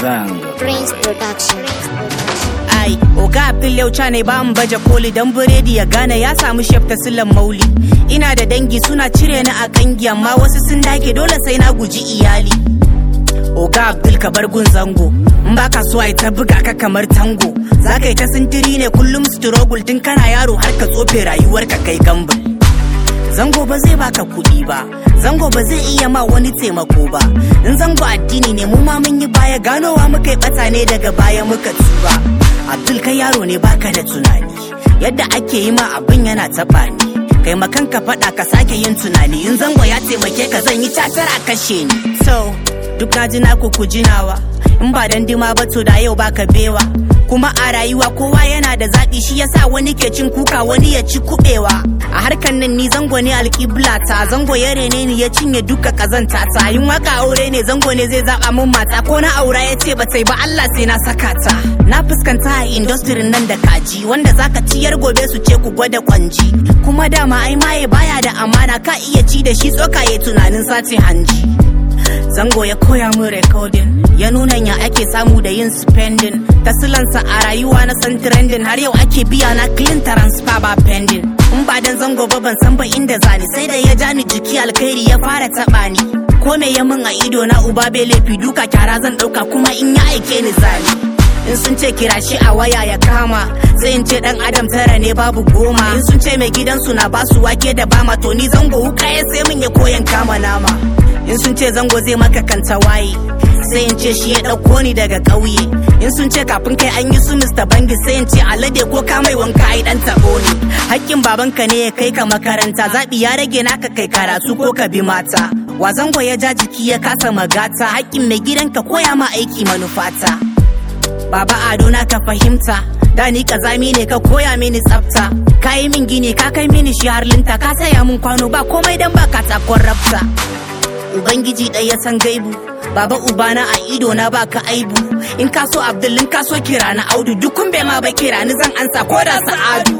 Zango. Prince Production. ai oga abdul yauca ne ba mu baje koli dan biredi ya gane ya samu shef ta silan mauli ina da dangi suna cire ni a kangi amma wasu sun dage dole sai na guji iyali oga abdul ka bar gun zango in baka so ai ta buga ka kamar tango za ka yi ta sintiri ne kullum struggle tun kana yaro har ka tsofe rayuwar ka kai gambul zango ba zai baka kuɗi ba zango ba zai iya ma wani taimako ba in zango addini ne mu ma mun yi baya ganowa muka yi bata ne daga baya muka tuba abdul kai yaro ne baka da tunani yadda ake yi ma abin yana taɓa ni kai makan ka faɗa ka sake yin tunani in zango ya taimake ka zan yi tatar a kashe ni so duk na ji naku ku jinawa in ba dan dima ba to da yau baka bewa kuma a rayuwa kowa yana da zaɓi shi yasa wani ke cin kuka wani ya ci kuɓewa a harkan nan ni zango ne alƙibla ta zango ya rene ni ya cinye duka ƙazanta ta yin waka aure ne zango ne zai zaɓa min mata ko na aura ya ce ba sai ba Allah sai na saka ta na fuskanta a industry nan da kaji wanda zaka ciyar gobe su ce ku gwada kwanji kuma dama ai maye baya da amana ka iya ci da shi tsoka ya tunanin sace hanji zango ya koya min recording ya nuna ya ake samu da yin spending tasilansa a rayuwa na san trending har yau ake biya na clean transfer ba pending in ba dan zango ba ban san ba inda zani sai da ya ja ni jiki alkhairi ya fara taba ni ko me ya min a ido na uba bai laifi duka kyara zan dauka kuma in ya aike ni zani in sun ce kira shi a waya ya kama sai in ce dan adam tara ne babu goma in sun ce mai gidansu na basu wake da bama to ni zango wuka ya sai min ya koyan kama nama in sun ce zango zai maka kanta waye sai in ce shi ya ɗauko ni daga ƙauye in sun ce kafin kai an yi su Mr. Bangi sai in ce alade ko ka mai wanka ai dan taɓo ne hakkin babanka ne ya kai ka makaranta zaɓi ya rage naka kai karatu ko ka bi mata wa zango ya ja jiki ya kasa magata hakkin mai gidanka koya ma aiki manufata Baba Ado na ka fahimta da ni kazami ne ka koya mini tsafta ka yi min gini ka kai mini shi har linta ka saya min kwano ba komai dan ba katakon rafta Ubangiji ɗaya san gaibu Baba ubana a ido na baka aibu in ka so Abdul in ka so kira na Audu dukun bai ma ba kira ni zan ansa ko da Sa'adu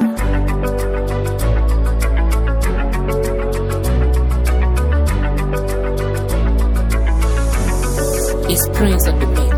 It's Prince of the Beat.